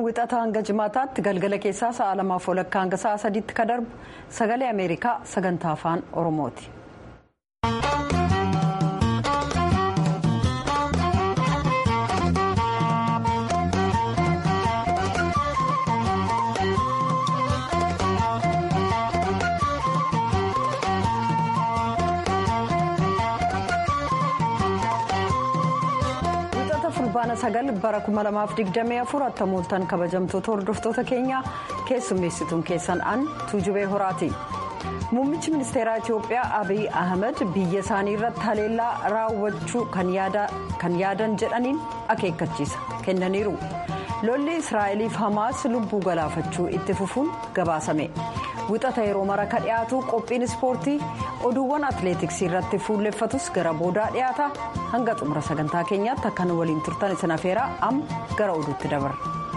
wixata hanga jimaataatti galgala keessaa sa'a lamaaf walakkaa hanga sa'a sadiitti ka darbu sagalee ameerikaa sagantaa afaan oromooti. fulbaana sagal bara 2024 attamooltan kabajamtoota hordoftoota keenyaa keessummeessituun keessan an tuujubee horaati. muummichi ministeeraa itiyoophiyaa abiy ahmed biyya isaanii irratti haleellaa raawwachuu kan yaadan jedhaniin akeekkachiisa kennaniiru lolli israa'eliif hamaas lubbuu galaafachuu itti fufuun gabaasame wixata yeroo mara ka dhiyaatu qophiin ispoortii oduuwwan atileetiksii irratti fuulleffatus gara boodaa dhiyaata hanga xumura sagantaa keenyaatti akkan waliin turtan isin afeeraa amma gara oduutti dabarra.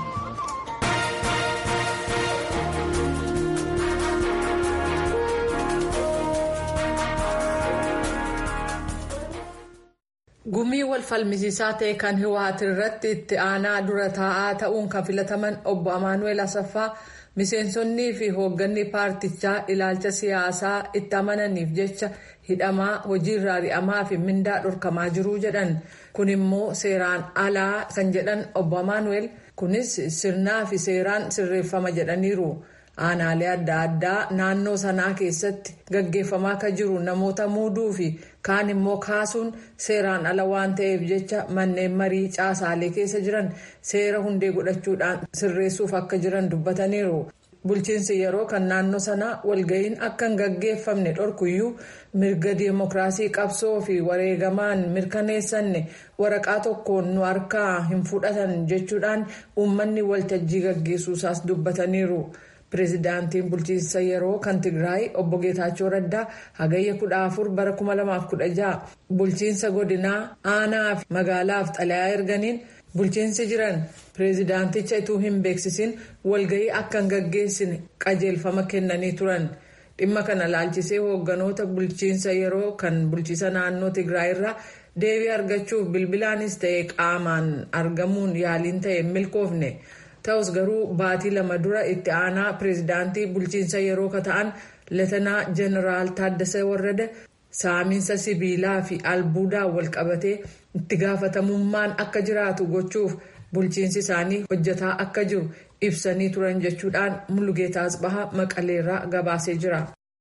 gumii wal falmisiisaa ta'e kan hiwaati irratti itti aanaa dura taa'aa ta'uun kan filataman obbo amaanuel asaffaa miseensonnii fi hoogganni paartichaa ilaalcha siyaasaa itti amananiif jecha hidhamaa hojiirraa ari'amaa fi mindaa dhorkamaa jiruu jedhan kun immoo seeraan alaa kan jedhan obbo amaanuel kunis sirnaa fi seeraan sirreeffama jedhaniiru. aanaalee adda addaa naannoo sanaa keessatti gaggeeffamaa kan jiru namoota muuduu fi kaan immoo kaasuun seeraan ala waan ta'eef jecha manneen marii caasaalee keessa jiran seera hundee godhachuudhaan sirreessuuf akka jiran dubbataniiru. bulchiinsi yeroo kan naannoo sanaa walga'iin akka hin gaggeeffamne dhorkuyyuu mirga diimokiraasii qabsoo fi wareegamaan mirkaneessanne waraqaa tokkoon nu harkaa hin fudhatan jechuudhaan uummanni waltajjii gaggeessuusaas dubbataniiru. pireezidaantiin bulchiinsa yeroo kan tigraay obbo geetaachoo raddaa hagayya 14 bara 2016 bulchiinsa godinaa aanaa fi magaalaaf xalayaa erganiin bulchiinsi jiran pireezidaanticha ituu hin beeksisin walga'ii akka hin gaggeessine qajeelfama kennanii turan dhimma kana laalchisee hoogganoota bulchiinsa yeroo kan bulchiisa naannoo tigraay irraa deebii argachuuf bilbilaanis ta'e qaamaan argamuun yaaliin ta'e hin milkoofne. ta'us garuu baatii lama dura itti aanaa pireezidaantii bulchiinsa yeroo ka ta'an latanaa jeneraal taaddasee warrada saamiinsa sibiilaa fi albuudaa wal qabatee itti gaafatamummaan akka jiraatu gochuuf bulchiinsi isaanii hojjetaa akka jiru ibsanii turan jechuudhaan mulugeetaa asbahaa maqaleerraa gabaasee jira.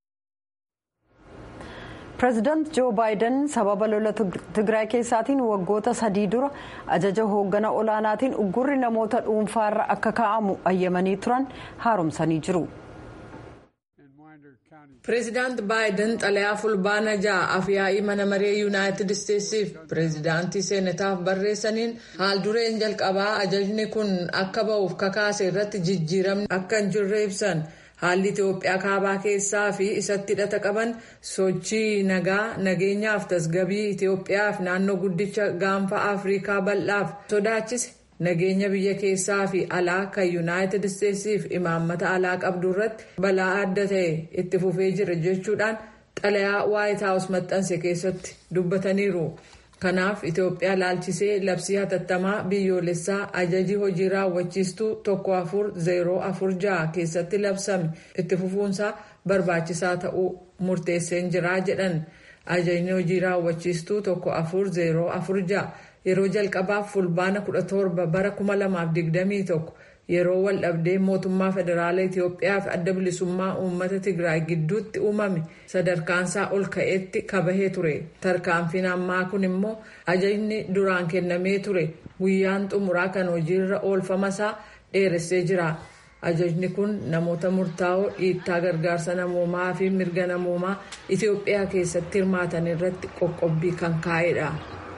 pireezidaant joo baayiden sababa lola tigraay keessaatiin waggoota sadii dura ajaja hooggana olaanaatiin uggurri namoota dhuunfaarra akka kaa'amu ayyamanii turan haaromsanii jiru. pireezidaant baayiden xalayaa fulbaana ja'a afyaa'ii mana maree yuunaayitid isteetsiif pireezidaantii seenataaf barreessaniin haal dureen jalqabaa ajajni kun akka ba'uuf kakaase irratti jijjiiramni akka hin jirre ibsan. haalli itiyoophiyaa kaabaa keessaa fi isatti hidhata qaban sochii nagaa nageenyaaf tasgabii itiyoophiyaaf naannoo guddicha gaanfa afriikaa bal'aaf sodaachise nageenya biyya keessaa fi alaa kan yuunaayitid isteetsiif imaammata alaa qabdu irratti balaa adda ta'e itti fufee jira jechuudhaan xalayaa waayit haawus maxxanse keessatti dubbataniiru. kanaaf itiyoophiyaa laalchisee labsii hatattamaa biyyoolessaa ajajii hojii raawwachiistuu tokko afur zeeroo afur ja'a keessatti labsame itti fufuunsaa barbaachisaa ta'uu murteesseen jiraa jedhan ajajni hojii raawwachiistuu tokko afur zeeroo afur ja'a yeroo jalqabaaf fulbaana kudha torba bara kuma lamaaf digdamii tokko yeroo wal dhabdee mootummaa federaalaa itiyoophiyaa fi adda bilisummaa uummata tigraay gidduutti uumame sadarkaansaa ol ka'eetti kabahee ture tarkaanfiin ammaa kun immoo ajajni duraan kennamee ture guyyaan xumuraa kan hojiirra oolfamasaa dheeressee jira ajajni kun namoota murtaa'oo dhiittaa gargaarsa namoomaa fi mirga namoomaa itiyoophiyaa keessatti hirmaatan irratti qoqqobbii kan kaa'edha.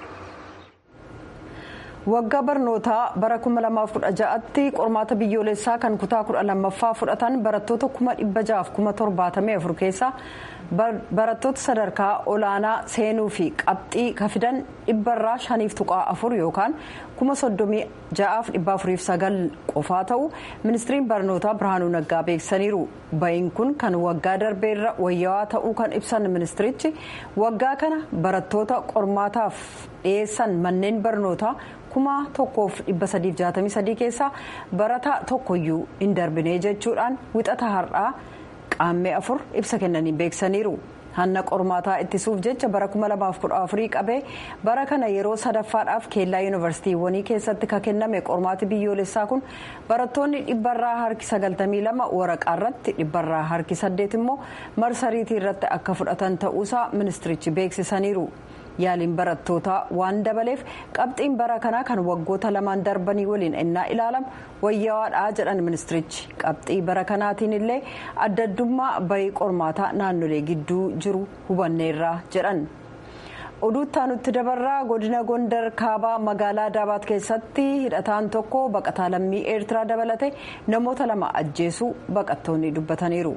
waggaa barnootaa bara 2016tti qormaata biyyoolessaa kan kutaa 12ffaa fudhatan barattoota 674 keessaa barattoota sadarkaa olaanaa seenuu fi qabxii kafidan dhibbarraa shaniif tuqaa afur yookaan kuma soddomii ja'aaf dhibba afuriif sagal qofaa ta'u ministiriin barnootaa birhaanuu naggaa beeksisaniiru ba'iin kun kan waggaa darbeerra wayyaawaa ta'uu kan ibsan ministirichi waggaa kana barattoota qormaataaf dhiyeessan manneen barnootaa kuma tokkoof dhibba sadiif jaatamii sadii keessaa barataa tokkoyyuu hin darbine jechuudhaan wixata har'aa qaammee afur ibsa kennanii beeksisaniiru. hanna qormaataa ittisuuf jecha bara 2014 qabee bara kana yeroo sadaffaadhaaf keellaa yuunivarsiitiiwwanii keessatti ka kenname qormaati biyyoolessaa kun barattoonni dhibbarraa harki 92 waraqaa irratti dhibbarraa harki 8 immoo marsariitii irratti akka fudhatan ta'uusaa ministirichi beeksisaniiru. yaaliin barattootaa waan dabaleef qabxiin bara kanaa kan waggoota lamaan darbanii waliin innaa ilaalamu wayyawaadhaa jedhan ministirichi qabxii bara kanaatiin illee adda addummaa bayii qormaataa naannolee gidduu jiru hubanneerraa jedhan. oduuttaa nutti dabarraa godina gondar kaabaa magaalaa daabaat keessatti hidhataan tokko baqataa lammii eertiraa dabalate namoota lama ajjeesuu baqattoonni dubbataniiru.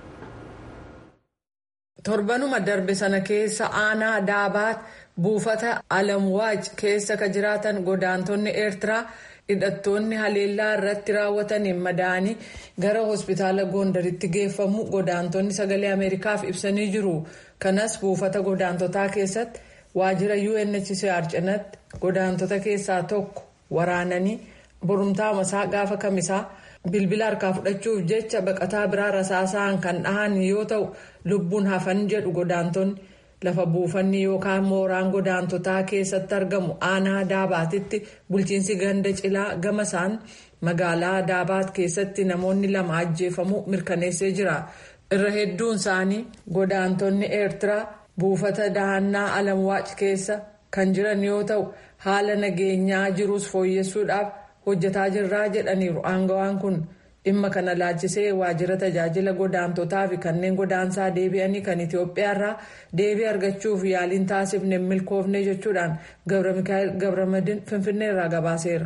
torbanuma darbe sana keessa aanaa daabaat buufata alamwaaj keessa ka jiraatan godaantonni eertiraa hidhattoonni haleellaa irratti raawwataniin madaanii gara hospitaala gondaritti geeffamu godaantonni sagalee ameerikaaf ibsanii jiru kanas buufata godaantotaa keessatti waajjira unhcr cinatti godaantota keessaa tokko waraananii borumtaa masaa gaafa kamisaa. bilbila harkaa fudhachuuf jecha baqataa biraa rasaasaan kan dhahan yoo ta'u lubbuun hafan jedhu godaantonni lafa buufanni yookaan mooraan godaantotaa keessatti argamu aanaa daabaatitti bulchiinsi ganda cilaa gamasaan magaalaa daabaat keessatti namoonni lama ajjeefamuu mirkaneessee jira irra hedduun isaanii godaantonni eertiraa buufata dahannaa alamwaac keessa kan jiran yoo ta'u haala nageenyaa jirus fooyyessuudhaaf. hojjetaa jirraa jedhaniiru aangawaan kun dhimma kana laalchisee waajjira tajaajila godaantotaa fi kanneen godaansaa deebi'anii kan itiyoophiyaarraa deebii argachuuf yaaliin taasifne milkoofne jechuudhaan gabra mikaa'el gabramadin finfinneerraa gabaaseera.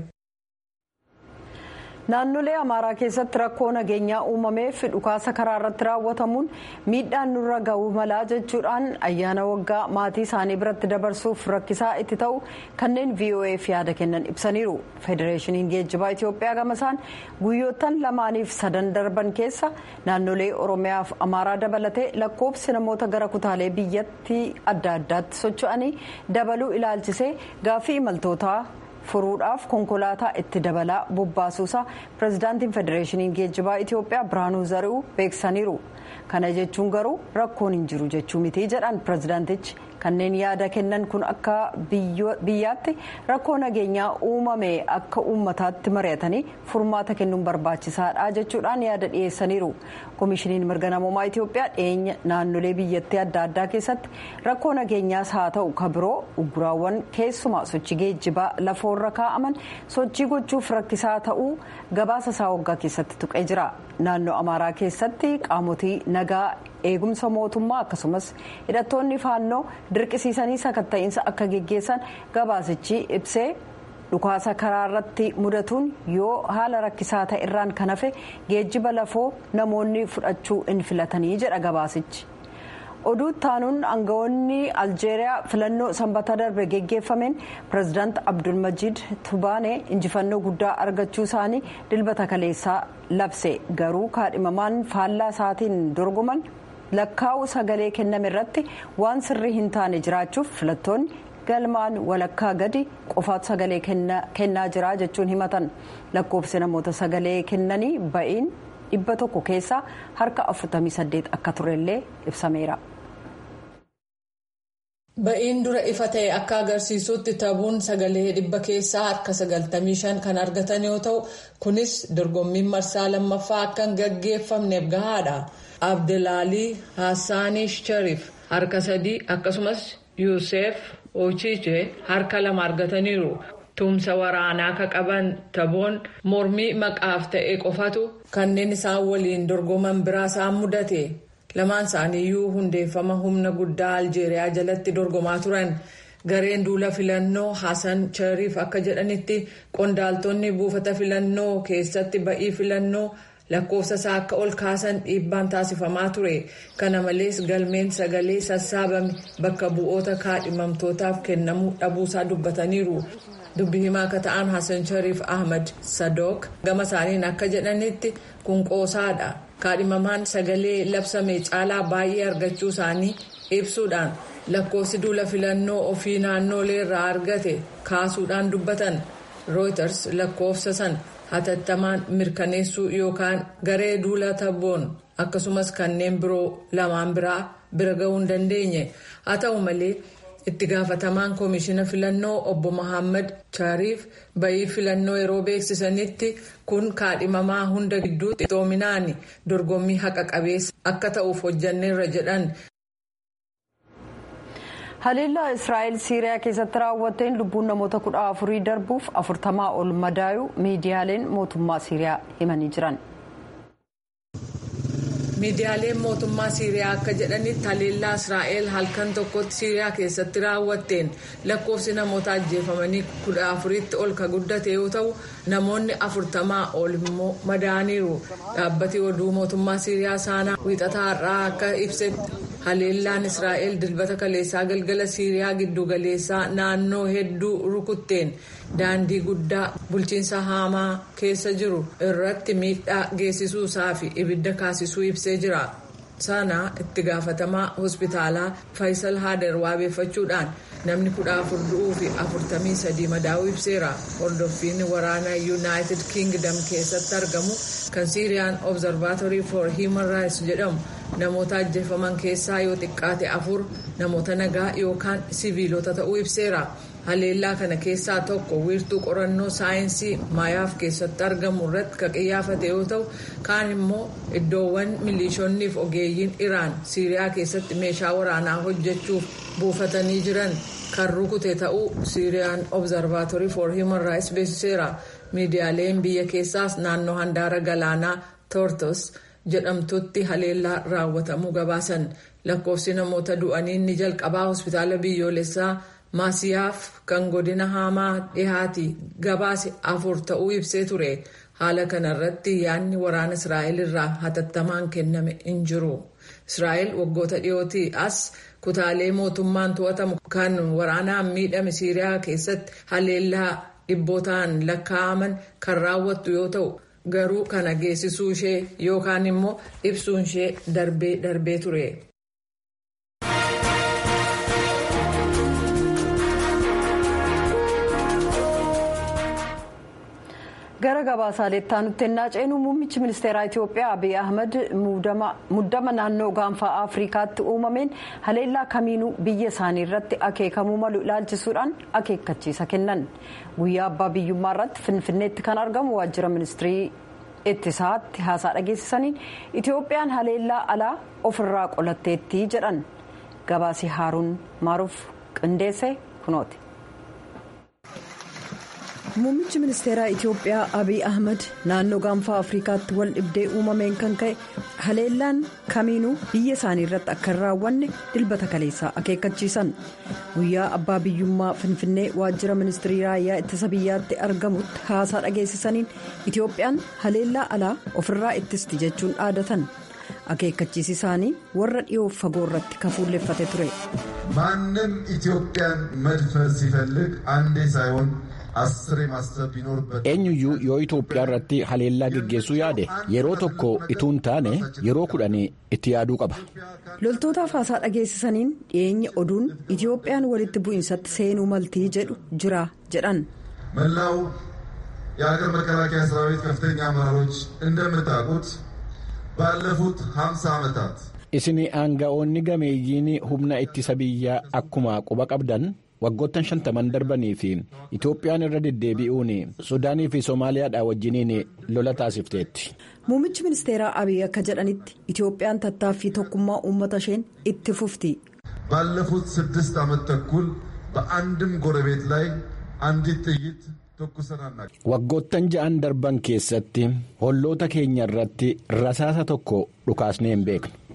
naannolee amaaraa keessatti rakkoo nageenyaa uumameef dhukaasa karaa irratti raawwatamuun miidhaan nurra ga'uu malaa jechuudhaan ayyaana waggaa maatii isaanii biratti dabarsuuf rakkisaa itti ta'u kanneen voaf yaada kennan ibsaniiru federeeshiniin geejjibaa itiyoophiyaa gamasaan guyyoottan lamaaniif sadan darban keessa naannolee oromiyaaf amaaraa dabalatee lakkoofsi namoota gara kutaalee biyyattii adda addaatti socho'anii dabaluu ilaalchisee gaaffii imaltootaa. furuudhaaf konkolaataa itti dabalaa bobbaasuusaa pirezidaantiin federeeshiniin geejjibaa itiyoophiyaa birhaanuu zari'uu beeksisaniiru kana jechuun garuu rakkoon hin jiru jechuu miti jedhan pirezidaantichi kanneen yaada kennan kun akka biyyaatti rakkoo nageenyaa uumame akka uummataatti mari'atanii furmaata kennuun barbaachisaadha jechuudhaan yaada dhiyeessaniiru koomishiniin mirga namoomaa itiyoophiyaa dhiyeenya naannolee biyyattii adda addaa keessatti rakkoo nageenyaas haa ta'u ka biroo uguraawwan keessumaa sochii geejjibaa lafoorra kaa'aman sochii gochuuf rakkisaa ta'uu gabaasa isaa waggaa keessatti tuqee jira naannoo amaaraa keessatti qaamotii nagaa eegumsa mootummaa akkasumas hidhattoonni faannoo dirqisiisanii sakatta'iinsa akka geggeessan gabaasichi ibsee dhukaasa karaa irratti mudatuun yoo haala rakkisaa ta'e irraan kan hafe geejjiba lafoo namoonni fudhachuu hin filatanii jedha gabaasichi. oduu taanuun aangawoonni aljeeriyaa filannoo sanbata darbe geggeeffameen pirezidaant abdulmajiid tubaanee injifannoo guddaa argachuu isaanii dilbata kaleessaa labse garuu kaadhimamaan faallaa isaatiin dorgoman lakkaa'u sagalee kenname irratti waan sirrii hin taane jiraachuuf filattoonni galmaan walakkaa gadi qofaatu sagalee kennaa jira jechuun himatan lakkoofsi namoota sagalee kennanii ba'iin dhibba tokko keessaa harka 48 akka turellee ibsameera. Ba'iin dura ifa ta'e akka agarsiisutti taphuun sagalee dhibba keessaa harka 95 kan argatan yoo ta'u kunis dorgommiin marsaa lammaffaa akka hin gaggeeffamneef gahaadha. Abdelaalii Hassaanii Sharif harka sadii akkasumas Yuusef Ochiche harka lama argataniiru. Tumsa waraanaa ka qaban taphoon mormii maqaaf ta'e qofatu kanneen isaan waliin dorgoman biraa isaan mudate. lamaan isaaniiyyuu hundeeffama humna guddaa aljeeriyaa jalatti dorgomaa turan gareen duula filannoo hasan shariif akka jedhanitti qondaaltonni buufata filannoo keessatti ba'ii filannoo lakkoofsa isaa akka ol kaasan dhiibbaan taasifamaa ture kana malees galmeen sagalee sassaabame bakka bu'oota kaadhimamtootaaf kennamuu dhabuusaa dubbataniiru dubbi himaa akka ta'an hasan shariif ahmad sadook gama isaaniin akka jedhanitti kun qoosaadha kaadhimamaan sagalee labsame caalaa baay'ee argachuu isaanii ibsuudhaan lakkoofsi duula filannoo ofii naannoolee irraa argate kaasuudhaan dubbatan rooyters lakkoofsa san hatattamaan mirkaneessuu yookaan garee duula tabboon akkasumas kanneen biroo lamaan biraa bira ga'uu hin dandeenye haa ta'u malee itti gaafatamaan koomishina filannoo obbo Mohaammed Shariif bayii filannoo yeroo beeksisanitti kun kaadhimamaa hunda gidduutti xoominaan dorgommii haqa qabeessa akka ta'uuf hojjanneerra jedhan. haleellaa israa'el siiriyaa keessatti raawwatteen lubbuun namoota kudha afurii darbuuf afurtamaa ol madaa'uu miidiyaaleen mootummaa siiriyaa himanii jiran. miidiyaaleen mootummaa siiriyaa akka jedhanitti haleellaa israa'el halkan tokkotti siiriyaa keessatti raawwatteen lakkoofsi namoota ajjeefamanii kudha afuritti ol ka guddate yoo ta'u namoonni afurtamaa ol immoo madaaniiru dhaabbati oduu mootummaa siiriyaa saanaa wiixataa har'aa akka ibsetti haleellaan israa'el dilbata kaleessaa galgala siiriyaa giddugaleessaa naannoo hedduu rukutteen daandii guddaa bulchiinsa haamaa keessa jiru irratti miidhaa geessisuusaa fi ibidda kaasisuu ibsee jira sana itti gaafatamaa hospitaalaa faayisal haader waabeeffachuudhaan namni kudha afur du'uu fi afurtamii sadii madaa'uu ibseera hordoffiin waraana yuunaayitid kiingdam keessatti argamu kan siiriyaan obzarvaatorii for hiiman raayits jedhamu namoota ajjeefaman keessaa yoo xiqqaate afur namoota nagaa yookaan siviilota ta'uu ibseera. haleellaa kana keessaa tokko wiirtuu qorannoo saayinsii maayaaf keessatti argamu irratti kan qiyyaafate yoo ta'u kaan immoo iddoowwan milishoonniif ogeeyyiin iraan siiriyaa keessatti meeshaa waraanaa hojjechuuf buufatanii jiran kan rukute ta'uu siiriyaan obzarvaatorii for himan raayits beeksiseera miidiyaaleen biyya keessaas naannoo handaara galaanaa toortos jedhamtutti haleellaa raawwatamuu gabaasan lakkoofsi namoota du'anii ni jalqabaa hospitaala biyyoolessaa. maasiyaaf kan godina haamaa dhihaati gabaase afur ta'uu ibsee ture haala kanarratti yaadni waraana israa'el irraa hatattamaan kenname hin jiru israa'el waggoota dhiyootii as kutaalee mootummaan to'atamu kan waraanaan miidhame siiriyaa keessatti haleellaa dhibbootaan lakkaa'aman kan raawwattu yoo ta'u garuu kana geessisuu ishee yookaan immoo ibsuun ishee darbee darbee ture. gara gabaasaalee aanutti ennaa ceenu muummichi ministeeraa itiyoophiyaa abiy ahmed muddama naannoo gaanfaa afrikaatti uumameen haleellaa kamiinuu biyya isaanii irratti akeekamuu malu ilaalchisuudhaan akeekkachiisa kennan guyyaa abbaa biyyummaa irratti finfinneetti kan argamu waajjira ministirii ittisaatti haasaa dhageessisaniin itiyoophiyaan haleellaa alaa ofirraa qolatteetti jedhan gabaasi haaruun maaruuf qindeesse kunooti. muummichi ministeeraa itiyoophiyaa abiy ahmed naannoo gaanfaa afrikaatti wal dhibdee uumameen kan ka'e haleellaan kamiinuu biyya isaanii irratti akka hin raawwanne dilbata kaleessaa akeekkachiisan guyyaa abbaa biyyummaa finfinnee waajjira ministirii raayyaa ittisa biyyaatti argamutti haasaa dhageessisaniin itiyoophiyaan haleellaa alaa ofirraa ittisti jechuun dhaadatan akeekkachiisi isaanii warra dhiyoof fagoo irratti kafuulleeffate ture. ማንም ኢትዮጵያን መድፈር ሲፈልግ አንዴ ሳይሆን eenyuyyuu yoo Itoophiyaa irratti haleellaa geggeessuu yaade yeroo tokko ituu hin taane yeroo kudhanii itti yaaduu qaba. loltootaaf haasaa dhageessisaniin dhiyeenya oduun Itiyoophiyaan walitti bu'insatti seenuu maltii jedhu jira jedhan. መላው የሀገር መከላከያ ሰራዊት ከፍተኛ አመራሮች እንደምታውቁት ባለፉት 50 ዓመታት isin aanga'oonni gameeyyiin humna ittisa biyyaa akkuma quba qabdan. waggoottan shantaman darbanii fi itoophiyaan irra deddeebi'uun sudaanii fi soomaaliyaadhaa wajjiniin lola taasifteetti. muummichi ministeeraa abiy akka jedhanitti itoophiyaan tattaaffii tokkummaa uummata isheen itti fufti. ባለፉት ስድስት ዓመት ተኩል በአንድም ጎረቤት ላይ አንዲት ጥይት ተኩሰን አናውቅም። waggoottan ja'an darban keessatti holloota keenya irratti rasaasa tokko dhukaasnee hin beeknu.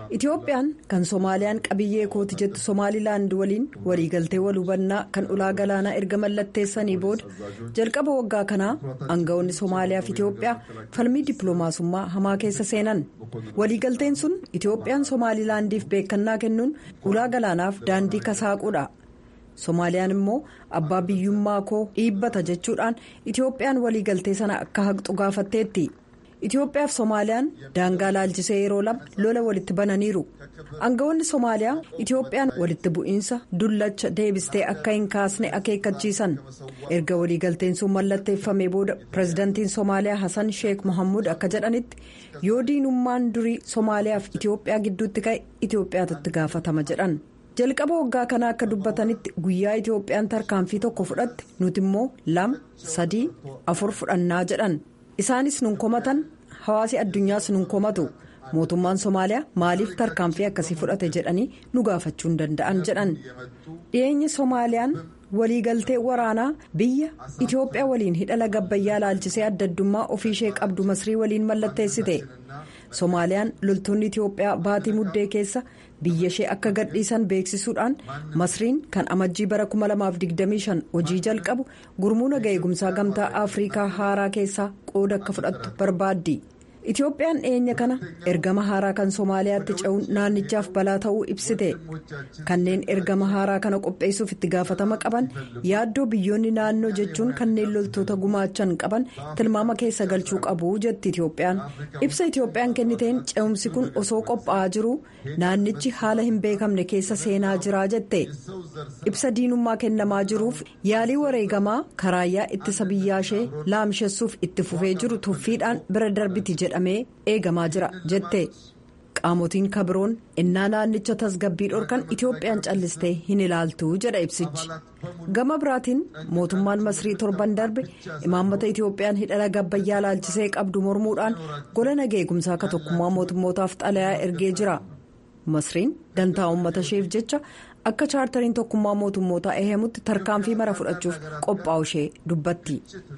itoophiyaan kan soomaaliyaan qabiyyee kooti jettu somaalilaand waliin waliigaltee wal hubannaa kan ulaa galaanaa erga mallatteessanii booda jalqaba waggaa kanaa aangawoonni soomaaliyaa fi itiyoophiyaa falmii dippiloomaasummaa hamaa keessa seenan waliigalteen sun itoophiyaan somaalilaandiif beekannaa kennuun ulaa galaanaaf daandii kasaaquudha. soomaaliyaan immoo abbaa biyyummaa koo dhiibbata jechuudhaan itoophiyaan waliigaltee sana akka haqxu gaafatteetti itiyoophiyaaf soomaaliyaan daangaa laalchisee yeroo lama lola walitti bananiiru aangawoonni soomaaliyaa itoophiyaan walitti bu'iinsa dullacha deebistee akka hin kaasne akeekkachiisan erga waliigalteen sun mallatteeffamee booda pirezidantiin soomaaliyaa hasan sheek mohammud akka jedhanitti yoo diinummaan durii soomaaliyaa fi itiyoophiyaa gidduutti ka'e itiyoophiyaatti gaafatama jedhan. jalqaba waggaa kana akka dubbatanitti guyyaa itoophiyaan tarkaanfii tokko fudhatte nuti immoo lama sadii afur fudhannaa jedhan isaanis nun komatan hawaasi addunyaas nun komatu mootummaan soomaaliyaa maaliif tarkaanfii akkasii fudhate jedhanii nu gaafachuu hin danda'an jedhan dhiyeenya soomaaliyaan waliigaltee waraanaa biyya itiyoophiyaa waliin hidha laga abbayyaa laalchisee adda addummaa ofiishee qabdu masrii waliin mallatteessite soomaaliyaan loltoonni itiyoophiyaa baatii muddee keessa biyya ishee akka gadhiisan beeksisuudhaan masriin kan amajjii bara 2025 hojii jalqabu gurmuu naga eegumsaa gamtaa afriikaa haaraa keessaa qooda akka fudhattu barbaaddi itoophiyaan dhiyeenya kana ergama haaraa kan soomaaliyaatti ce'uun naannichaaf balaa ta'uu ibsite kanneen ergama haaraa kana qopheessuuf itti gaafatama qaban yaaddoo biyyoonni naannoo jechuun kanneen loltoota gumaachan qaban tilmaama keessa galchuu qabu jetti itoophiyaan ibsa itoophiyaan kenniteen ce'umsi kun osoo qophaa'aa jiru naannichi haala hin beekamne keessa seenaa jira jette ibsa diinummaa kennamaa jiruuf yaalii wareegamaa karaayyaa ittisa biyyaashee laamshessuuf itti fufee jiru tuffiidhaan bira darbiti jedhamee eegamaa jira jette qaamotiin kabiroon innaa naannicha tasgabbii dhorkan itoophiyaan callistee hin ilaaltu jedha ibsichi gama biraatiin mootummaan masrii torban darbe imaammata itoophiyaan hidha laga abbayyaa laalchisee qabdu mormuudhaan gola naga eegumsaa akka tokkummaa mootummootaaf xalayaa ergee jira masriin dantaa uummata isheef jecha akka chaartariin tokkummaa mootummootaa ehemutti tarkaanfii mara fudhachuuf qophaa'u ishee dubbatti.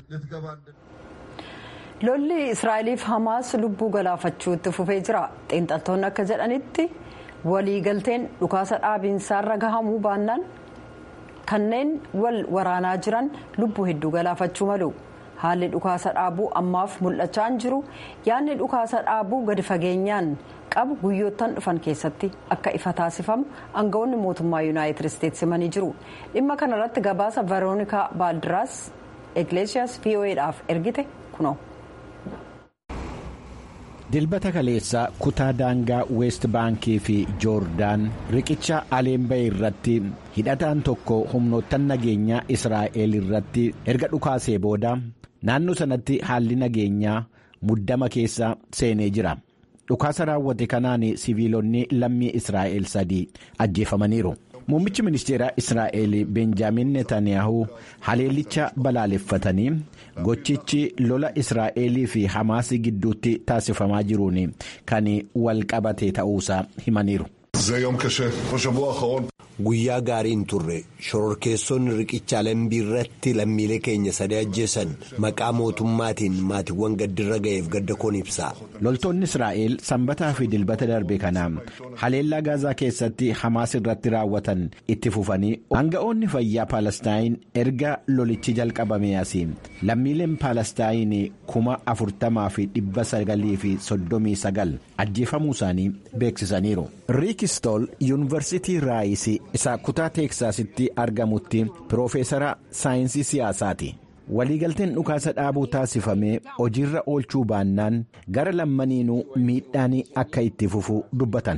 lolli israa'eliif hamaas lubbuu galaafachuu itti fufee jira xiinxaltoonni akka jedhanitti waliigalteen dhukaasa dhaabiinsaarra gahamuu baannaan kanneen wal waraanaa jiran lubbuu hedduu galaafachuu malu haalli dhukaasa dhaabuu ammaaf mul'achaa hin jiru yaadni dhukaasa dhaabuu gadi fageenyaan qabu guyyoottan dhufan keessatti akka ifa taasifamu aangawoonni mootummaa yuunaayitid isteetsi himanii jiru dhimma kanarratti gabaasa veroonikaa baaldiraas egleeshiyaas vo'edhaaf ergite kunoo. dilbata kaleessaa kutaa daangaa weest baankii fi joordaan riqicha aleenba'e irratti hidhataan tokko humnoottan nageenyaa israa'el irratti erga dhukaasee booda naannoo sanatti haalli nageenyaa muddama keessa seenee jira dhukaasa raawwate kanaan siviilonni lammii israa'el sadii ajjeefamaniiru. muummichi ministeeraa israa'el benjaamin netanyaahuu haleellicha balaaleffatanii gochichi lola israa'elii fi hamaasii gidduutti taasifamaa jiruun kan wal qabate ta'uusaa himaniiru. guyyaa gaarii hin turre shororkeessonni riqicha alambii irratti lammiilee keenya sadii ajjeesan maqaa mootummaatiin maatiiwwan gaddirra ga'eef gadda koon ibsa. loltoonni israa'el sanbataa fi dilbata darbe kana haleellaa gaazaa keessatti hamaas irratti raawwatan itti fufanii aanga'oonni fayyaa paalestaayin erga lolichi jalqabame asii lammiileen paalestaayin kuma afurtamaa fi dhibba sagalii fi soddomii sagal ajjeefamuu isaanii beeksisaniiru. riikistool yuunivarsiitii raayisii isa kutaa teeksaasitti argamutti piroofeesara saayinsii siyaasaati. waliigalteen dhukaasa dhaabuu taasifamee hojiirra oolchuu baannaan gara lammaniinuu miidhaan akka itti fufu dubbatan.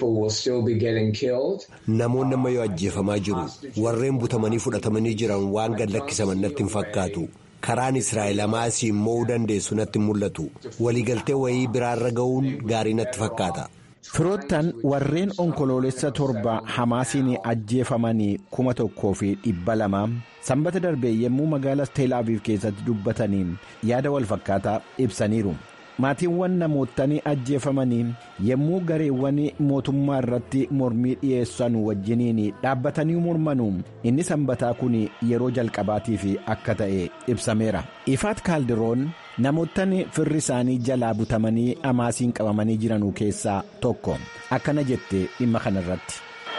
namoonni amma yoo ajjeefamaa jiru warreen butamanii fudhatamanii jiran waan gad lakkisaman natti hin fakkaatu karaan israa'el hamaasii mo'uu dandeessu natti hin mul'atu waliigaltee wayii biraarra ga'uun gaarii natti fakkaata. firoottan warreen onkoloolessa torba hamaasiin ajjeefamanii kuma tokkoo fi dhibba lama sanbata darbee yommuu magaalaa teelaaviif keessatti dubbatanii yaada walfakkaataa ibsaniiru maatiiwwan namootanii ajjeefamanii yommuu gareewwan mootummaa irratti mormii dhiyeessan wajjiniin dhaabbatanii mormanu inni sanbataa kun yeroo jalqabaatiif akka ta'e ibsameera ifaat kaaldiroon namoottan firri isaanii jalaa butamanii amaasiin qabamanii jiranuu keessaa tokko akkana jette dhimma kanarratti.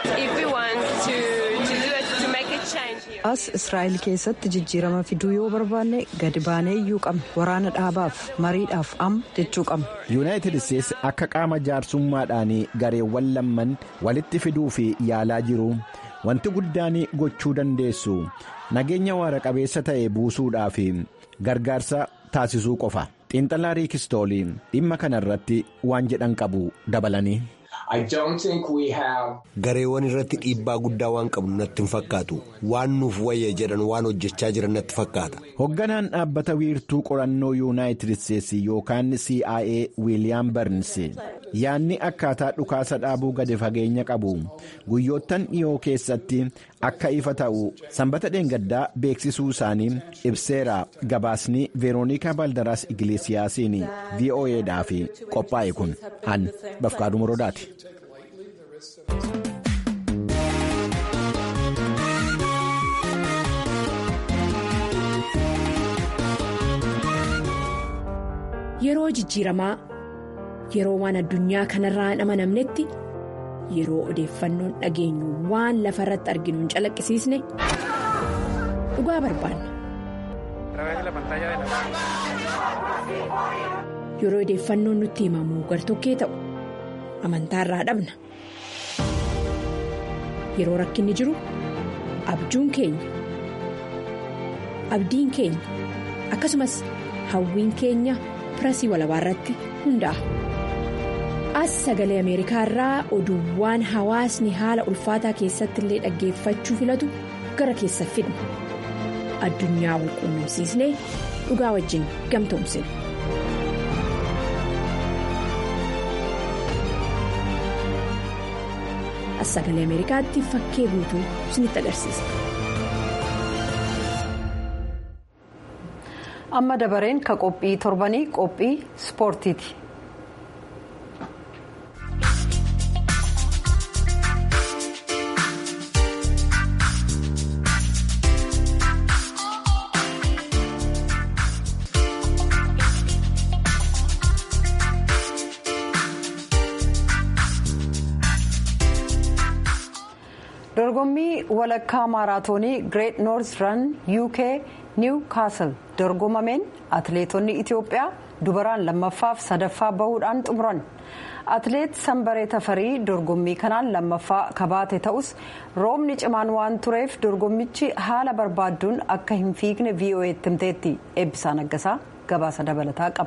as israa'el keessatti jijjiirama fiduu yoo barbaanne gadi baanee iyyuu qabna waraana dhaabaaf mariidhaaf amma jechuu qabna. yuunaayitid isteetsi akka qaama jaarsummaadhaan gareewwan lamman walitti fiduu fi yaalaa jiru wanti guddaan gochuu dandeessu nageenya waara qabeessa ta'e buusuudhaaf gargaarsa taasisuu qofa xiinxalaa riikistoolii dhimma kanarratti waan jedhan qabu dabalanii. gareewwan irratti dhiibbaa guddaa waan qabnu natti hin fakkaatu waan nuuf wayya jedhan waan hojjechaa jiran natti fakkaata. hoogganaan dhaabbata wiirtuu qorannoo yuunaayitid isteetsi yookaan cia wiiliyaam barns yaadni akkaataa dhukaasa dhaabuu gadi fageenya qabu guyyoottan dhiyoo keessatti akka ifa ta'u sanbata dheengaddaa beeksisuu isaanii ibseera gabaasni veeroonikaa baldaraas igilisiyaasiin voa'dhaaf qophaa'e kun an bafqaaduu morodaati. Yeroo jijjiiramaa yeroo waan addunyaa kanarraa hin amanamnetti yeroo odeeffannoon dhageenyu waan lafa irratti arginu hin calaqqisiisne dhugaa barbaanna. Yeroo odeeffannoon nutti himamu gartokkee ta'u amantaarraa dhabna. Yeroo rakkinni jiru abjuun keenya abdiin keenya akkasumas hawwiin keenya. pirasii walabaa irratti hundaa'a. As sagalee Ameerikaa irraa oduuwwan hawaasni haala ulfaataa keessatti illee dhaggeeffachuu filatu gara keessa fidna. Addunyaa wal quunnamsiisnee dhugaa wajjin gamtoomsina. As sagalee Ameerikaatti fakkee guutuu isinitti agarsiisa. amma dabareen ka qophii torbanii qophii ispoortiiti. dorgommii walakkaa maaraatoonii greet noors ran uk niw kaasal dorgomameen atleetonni itiyoophiyaa dubaraan lammaffaaf sadaffaa bahuudhaan xumuran atleet sanbaree tafarii dorgommii kanaan lammaffaa kabaate ta'us roobni cimaan waan tureef dorgommichi haala barbaadduun akka hin fiigne vo'eetti himteetti eebbisaa naggasaa gabaasa dabalataa qaba.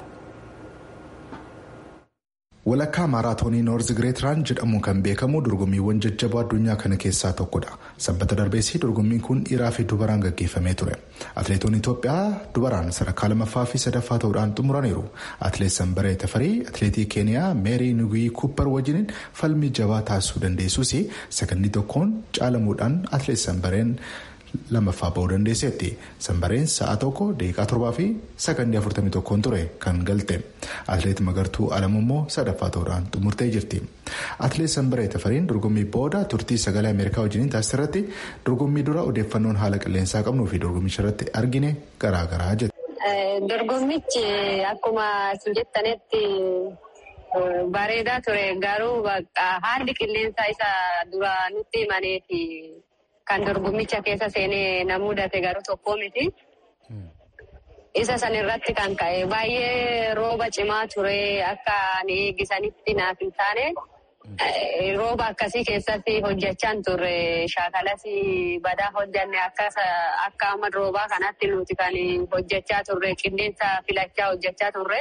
walakkaa maaraatoonii noorz gireet raan jedhamuun kan beekamu dorgommiiwwan jajjaboo addunyaa kana keessaa tokkodha sabbata darbeessii dorgommiin kun dhiiraa fi dubaraan gaggeeffamee ture atleetonni itoophiyaa dubaraan sadarkaa lammaffaa fi sadaffaa ta'uudhaan xumuraniiru atleet sanbaree tafarii atleetii keeniyaa meerii nuguyii kuuppar wajjiniin falmii jabaa taasisuu dandeessus sakandii tokkoon caalamuudhaan atleet sanbareen lammaffaa bahuu dandeesseetti sanbareen sa'a tokko daqiiqaa torbaa fi sakandii afurtamii tokkoon ture kan galte atleet magartuu alamu immoo sadaffaa ta'uudhaan xumurtee jirti atleet sanbaree tafariin dorgommii booda turtii sagalee ameerikaa wajjiniin taasisarratti dorgommii dura odeeffannoon haala qilleensaa qabnuu fi dorgommicha irratti argine garaagaraa jette. dorgommichi akkuma isin jettanitti bareedaa ture garuu haalli qilleensaa isa dura nutti himaneefi. Kan dorgommicha keessa seenee na mudate garuu tokko miti. Isa san irratti kan ka'e baay'ee rooba cimaa ture akka eegisanitti naaf hin taane rooba akkasii keessatti hojjechaan turre shaakalas badaa hojjanne akka amma roobaa kanatti nuti kan hojjechaa turre qilleensa filachaa hojjechaa turre.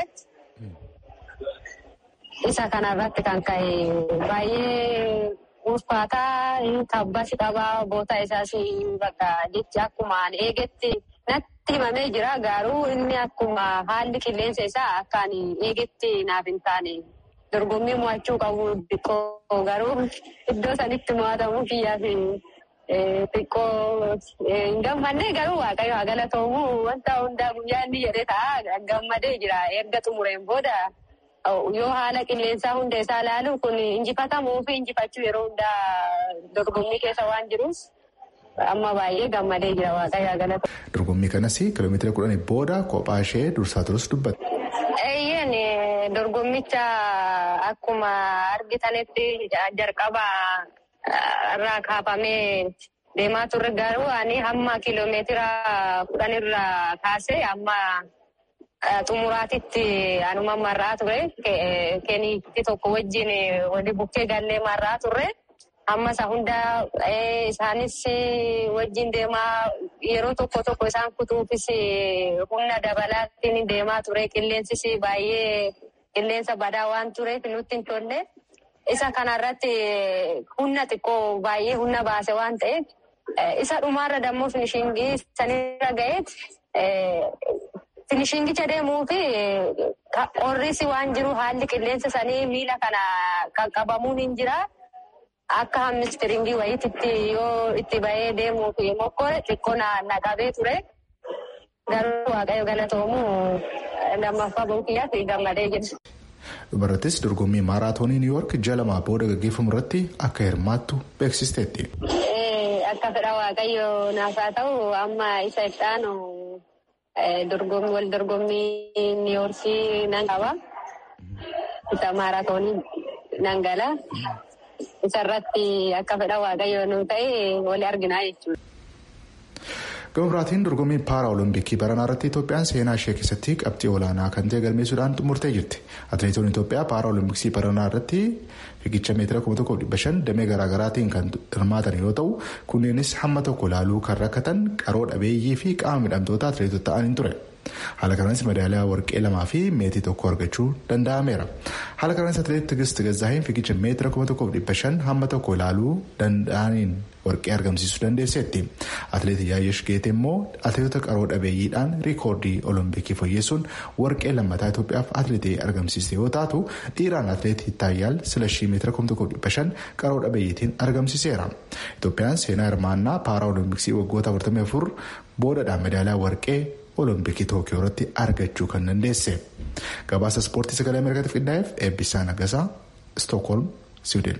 Isa kanarratti kan ka'e baay'ee. Ulfaataa tabbas qabaa boota isaas bakka jechi akkuma eegetti natti himamee jira garuu inni akkuma haalli qilleensa isaa akkaan eegetti naaf hin taane dorgommii mo'achuu qabu xiqqoo garuu iddoo sanitti mo'atamuu kiyyaaf xiqqoo hin gammadne garuu waaqayyo haa galatoomu wanta hundaa guyyaa inni jedhee ta'a gammadee jira erga xumureen booda. Yoo haala qilleensaa hunda isaa ilaalu kun injifatamuu fi injifachuu yeroo hundaa dorgommii keessa waan jiruuf amma baay'ee gammadee jira waaqayyaa galata. Dorgommii kanas kiiloomeetira kudhanii booda kophaa ishee dursaa turus dubbatte. Eeyyeen dorgommicha akkuma argitanitti jalqaba irraa kaafamee deemaa turre garuu ani hamma kiiloomeetira kudhanirraa kaasee amma xumuraatitti anuma marraa ture keeniitti tokko wajjin wali bukkee gallee marraa turre amma isa hunda isaanis wajjin deemaa yeroo tokko tokko isaan kutuufis humna dabalaatiin deemaa ture qilleensis baay'ee qilleensa badaa waan tureef nutti hin tolle isa kanarratti humna xiqqoo baay'ee humna baase waan ta'eef isa dhumaarra dammoo finishingii sanirra ga'eet finishingicha deemuu fi qorrisi waan jiru haalli qilleensa sanii miila kana qaqqabamuun hin jira. Akka hammistiringii wayiitti yoo itti bahee deemuu fi mokkoo xiqqoo na qabee ture. Garuu waaqayyo galatoomu lammaffaa buukiyyaa fi gammadee jira. Dhumarrattis dorgommii maaraatoonii Niw Yoork ji'a lamaa booda gaggeeffamu irratti akka hirmaattu beeksisteetti. Akka fedha waaqayyo naaf haa ta'u amma isa itti aanu wal dorgommii Niw Yoorkii nan qaba. Isa maaraatoonii nan gala. Isarratti akka fedha waaqayyo nu ta'e wali arginaa jechuudha. Gama biraatiin dorgommii paara olompikii baranaa irratti Itoophiyaan seenaa ishee keessatti qabxii olaanaa kan ta'e galmeessuudhaan xumurtee jirti. Atileetonni Itoophiyaa paara olompikii baranaa irratti fiigicha meetira kuma tokkoof dhibba shan damee garaagaraatiin kan hirmaatan yoo ta'u kunneenis hamma tokko laaluu kan rakkatan qaroo dhabeeyyii fi qaama midhamtoota atileetota ta'aniin ture. Haala kanaanis madaaliyaa warqee lamaa fi meetii tokko argachuu danda'ameera. Haala kanaanis atileet Tigist Gazzaahiin fiigicha meetira kuma tokkoof dhibba shan hamma tokko ilaaluu danda'aniin warqee argamsiisuu dandeesseetti. Atileet Yaayyesh Geete immoo atileetota qaroo dhabeeyyiidhaan riikoordii olompikii fooyyessuun warqee lammataa Itoophiyaaf atileetii argamsiiste yoo taatu dhiiraan atileet Taayyaal Silashii meetira kuma tokkoof dhibba shan qaroo dhabeeyyiitiin argamsiiseera. Itoophiyaan seenaa hirmaannaa paara olompikii waggoota 44 boodadhaan madaaliyaa warqee olompikii tookiyoo irratti argachuu kan dandeesse gabaasa ispoortii sagalee ameerikaatiif qindaa'eef eebbisaa nagasaa stookholm siwiidin.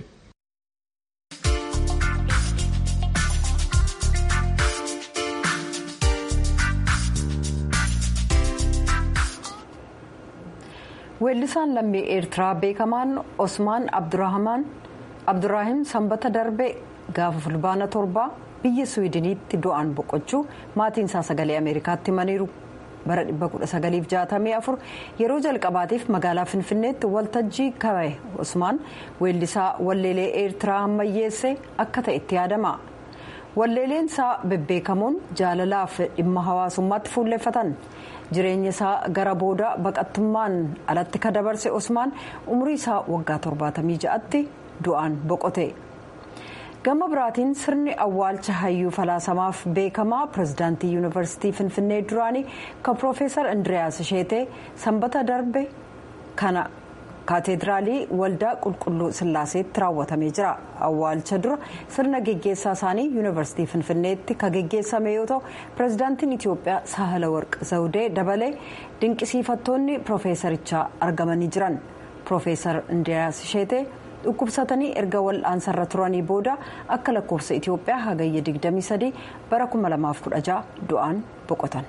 weellisaan lammii eertiraa beekamaan osmaan abdurraahim sanbata darbe gaafa fulbaana torbaa biyya suwiidiniitti du'aan boqochuu maatiin isaa sagalee ameerikaatti himaniiru bara 1964 yeroo jalqabaatiif magaalaa finfinneetti waltajjii kabaye osmaan weellisaa walleelee eertiraa ammayyeesse akka ta'etti yaadama walleeleen isaa bebbeekamoon jaalalaaf dhimma hawaasummaatti fuulleffatan jireenya isaa gara booda baqattummaan alatti ka dabarse osmaan umurii isaa waggaa 76tti du'aan boqote. gama biraatiin sirni awwaalcha hayyuu falaasamaaf beekamaa pirezidaantii yuunivarsiitii finfinnee duraanii kan piroofeesar indiriyaas sheetee sanbata darbe kana kaateediraalii waldaa qulqulluu sillaaseetti raawwatamee jira awwaalcha dura sirna geggeessaa isaanii yuunivarsiitii finfinneetti kan geggeessame yoo ta'u pirezidaantiin itiyoophiyaa sahala warq zawudee dabalee dinqisiifattoonni piroofeesarichaa argamanii jiran piroofeesar indiriyaas sheetee. dhukkubsatanii erga wal'aansarra turanii booda akka lakkoofsa itiyoophiyaa hagayya 23 bara 2016 du'aan boqotan.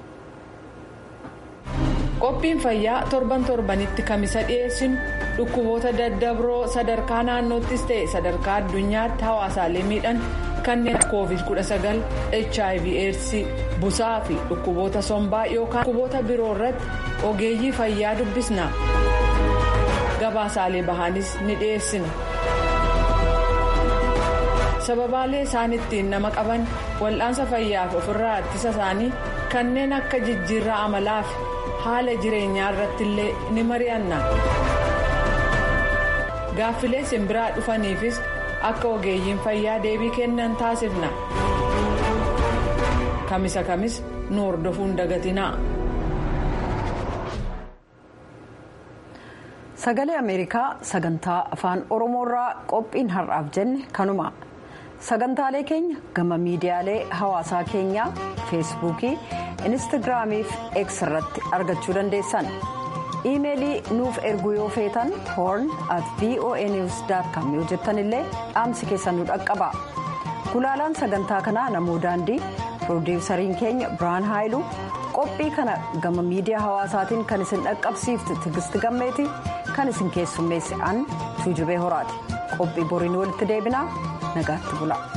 qophiin fayyaa torban torbanitti kamisa dhiyeessinu dhukkuboota daddabroo sadarkaa naannoottis ta'e sadarkaa addunyaatti hawaasaalee miidhan kanneen covid 19 hiv aids busaa fi dhukkuboota sombaa yookaan dhukkuboota biroo irratti ogeeyyii fayyaa dubbisna. gabaasaalee bahaanis ni dhiyeessina sababaalee isaan ittiin nama qaban wal'aansa fayyaaf ofirraa ittisa isaanii kanneen akka jijjiirraa amalaa fi haala jireenyaa irratti illee ni mari'anna gaaffilee simbiraa dhufaniifis akka ogeeyyiin fayyaa deebii kennan taasifna kamisa kamis nu hordofuun dagatinaa. sagalee ameerikaa sagantaa afaan oromoorraa qophiin har'aaf jenne kanuma sagantaalee keenya gama miidiyaalee hawaasaa keenyaa feesbuukii instaagiraamii fi x irratti argachuu dandeessan iimeelii nuuf erguu yoo feetan hoorn at voa news com yoo jettan illee dhaamsi keessan nu dhaqqaba gulaalaan sagantaa kanaa namoo daandii piroodiwusariin keenya biraan haayiluu qophii kana gama miidiyaa hawaasaatiin kan isin dhaqqabsiifte tigisti gammeeti kan isin keessummeesse an tuujubee horaati qophii boriin walitti deebinaa nagaatti bula.